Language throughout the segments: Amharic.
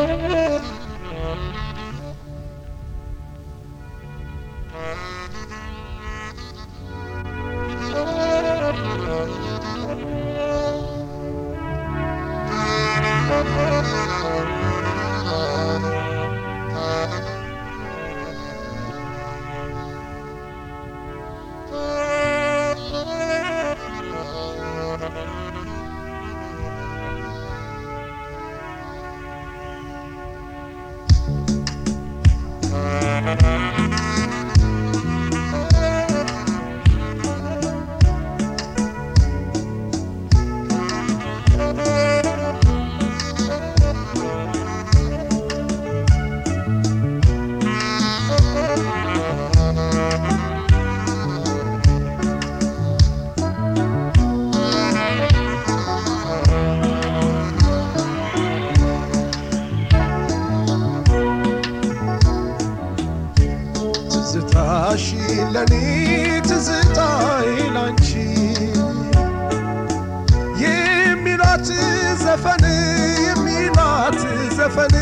ትዝታሽ ለኔ ትዝታዬ ላንቺ የሚሏት ዘፈን የሚሏት ዘፈን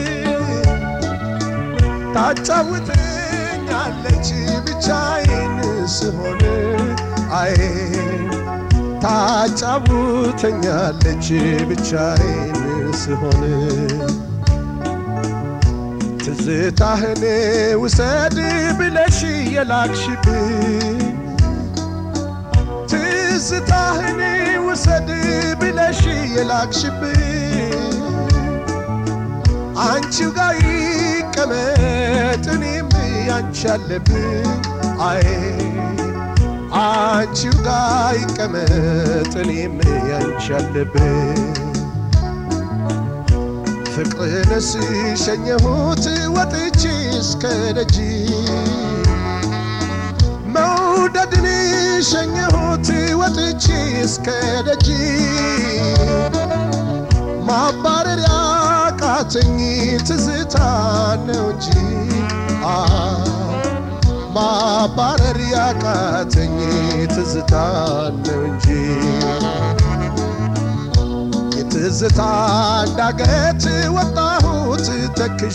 ታጫውተኛለች ብቻዬን ስሆን አይ ታጫውተኛለች ብቻዬን ስሆን ትዝታህን ውሰድ ብለሽ የላክሽብኝ ትዝታህን ውሰድ ብለሽ የላክሽብኝ አንቺው ጋር ይቀመጥ እኔም ያንቺ አለብኝ አይ አንቺው ጋር ይቀመጥ እኔም ያንቺ አለብኝ ፍቅርንስ ሸኘሁት ወጥቼ እስከ ደጅ መውደድን ሸኘሁት ወጥቼ እስከ ደጅ ማባረር ያቃተኝ ትዝታ ነው እንጂ አ ማባረር ያቃተኝ ትዝታ ነው እንጂ የትዝታ ዳገት ወጣሁት ተክዢ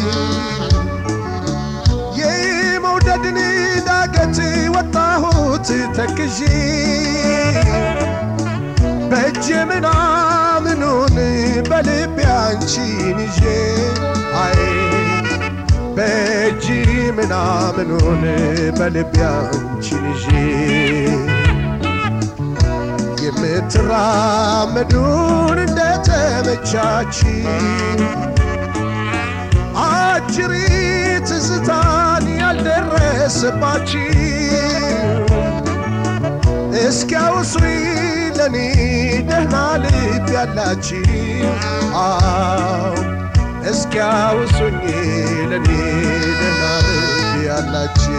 የመውደድን ዳገት ወጣሁት ተክዢ በእጅ ምናምኑን በልቤ አንቺን ይዤ አይ በእጅ ምናምኑን በልቤ አንቺን ይዤ የምትራመዱን እንደተመቻች አጅሪ ትዝታን ያልደረሰባች እስኪያውሱኝ ለኔ ደህና ልብ ያላችሁ አው እስኪያውሱኝ ለኔ ደህና ልብ ያላችሁ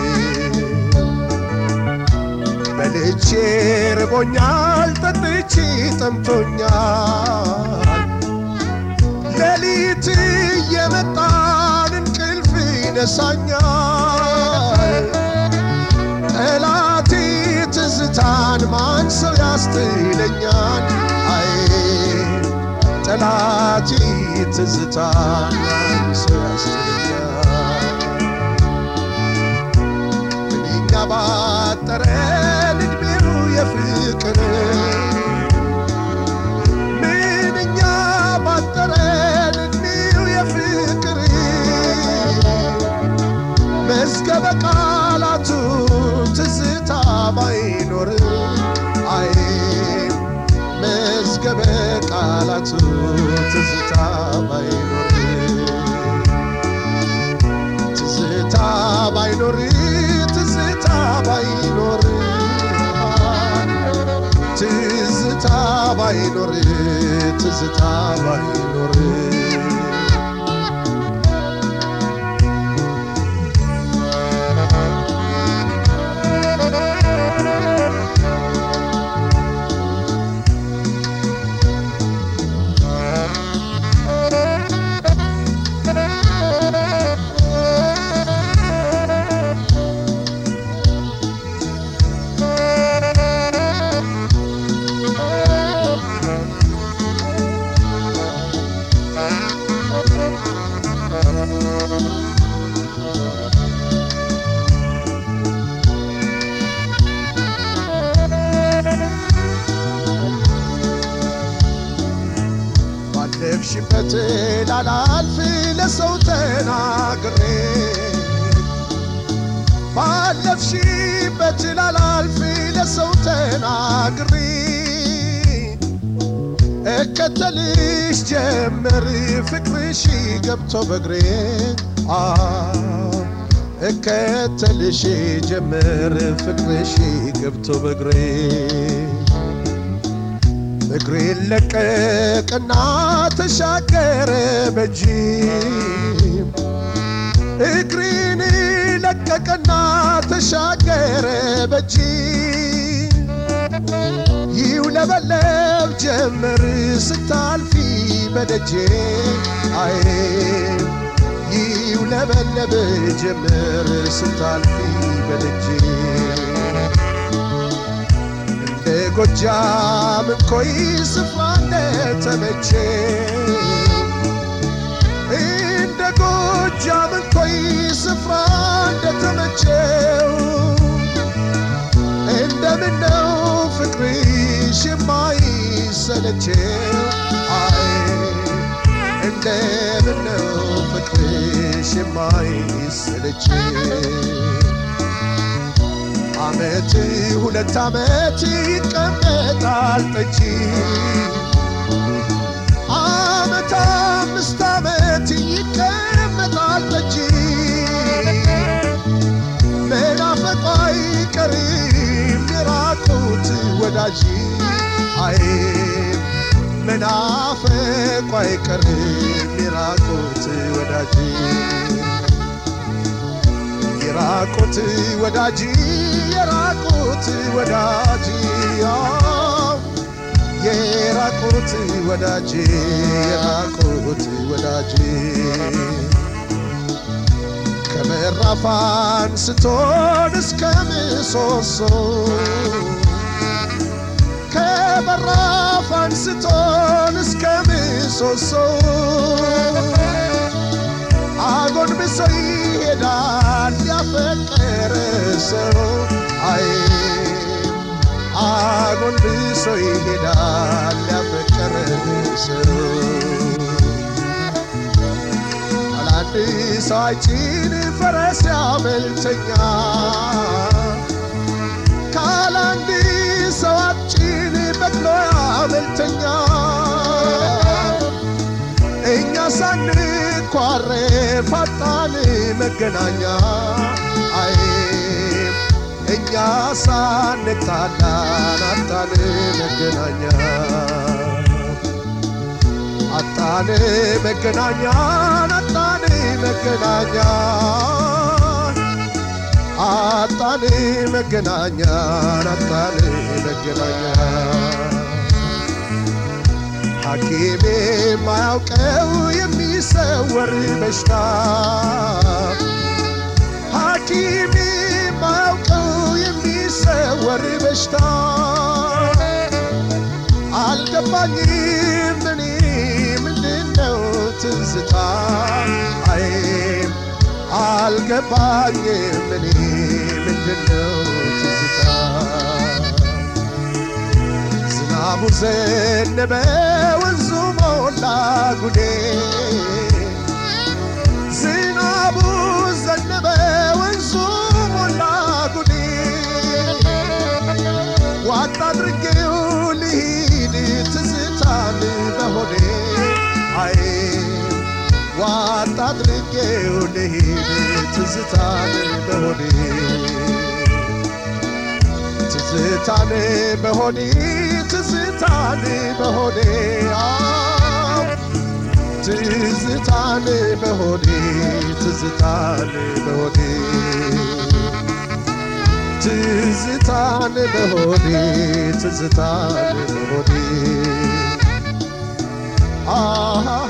በልቼ ርቦኛል ጠጥቼ ጠምቶኛል ሌሊት እየመጣን እንቅልፍ ይነሳኛል ጠላቴ ትዝታን ማን ሰው ያስትለኛል አይ ጠላቴ ትዝታን ማን ሰው ያስትለኛል ምንኛ ባጠረን እድሜው የፍቅር ምንኛ ባጠረን እድሜው የፍቅር መዝገበ ቃላቱ ትዝታ ባይኖር አይ መዝገበ ቃላቱ ትዝታ ባይኖር ትዝታ ባይኖር ትዝታ ባይኖር ትዝታ ባይኖር ትዝታ ባይኖር Thank ባለፍሽበት ላላልፍ ለሰው ተናግሬ ባለፍሽበት ላላልፍ ለሰው ተናግሬ እከተልሽ ጀመር ፍቅርሽ ገብቶ በግሬ እከተልሽ ጀመር ፍቅርሽ ገብቶ በግሬ እግሬን ለቀቅና ተሻገረ በጂ እግሬን ለቀቅና ተሻገረ በጂ ይውለበለብ ጀመር ስታልፊ በደጄ አይ ይውለበለብ ጀመር ስታልፊ በደጄ እንደ ጎጃም እንኮይ ስፍራ እንደተመቼ እንደ ጎጃም እንኮይ ስፍራ እንደተመቼው እንደምነው ፍቅርሽ የማይሰለቼው አይ እንደምነው ፍቅርሽ የማይሰለቼው አመት ሁለት አመት ይቀመጣል ጠጪ አመት አምስት አመት ይቀመጣል ጠጪ መናፈቋ አይቀርም የራቁት ወዳጅ አይ መናፈቋ አይቀርም የራቁት ወዳጅ የራቁት ወዳጅ የራቁት ወዳጅ የራቁት ወዳጅ የራቁት ወዳጅ ከበራፍ አንስቶን እስከ ምሰሶ ከበራፍ አንስቶን እስከ ምሰሶ አጎንብሶ ይሄዳል ያፈቀረ ሰው አይ አጎንብሶ ይሄዳል ያፈቀረ ሰው አላንድ ሰው አይጭን ፈረስ ያመልተኛ ካላንድ ሰው አጭን በቅሎ ያመልተኛ እኛ ሳንኳረፍ አጣን መገናኛ አይ እኛ ሳንጣላን አጣን መገናኛ አጣን መገናኛ አጣን መገናኛ አጣን መገናኛ አጣን መገናኛ ሐኪም የማያውቀው የሚሰወር በሽታ ሐኪም የማያውቀው የሚሰወር በሽታ አልገባኝም እኔ ምንድነው ትዝታ አይ አልገባኝም እኔ ምንድነው ትዝታ ዝናቡ ዘነበ ወንዙ ሞላ ጉዴ ዝናቡ ዘነበ ወንዙ ሞላ ጉዴ ዋጣ አድርጌው ልሂድ ትዝታን በሆዴ አይ ዋጣ አድርጌው ልሂድ ትዝታን በሆዴ ትዝታን በሆዴ ትዝታን በሆዴ አዎ ትዝታን በሆዴ ትዝታን በሆዴ ትዝታን በሆዴ ትዝታን በሆዴ አሃ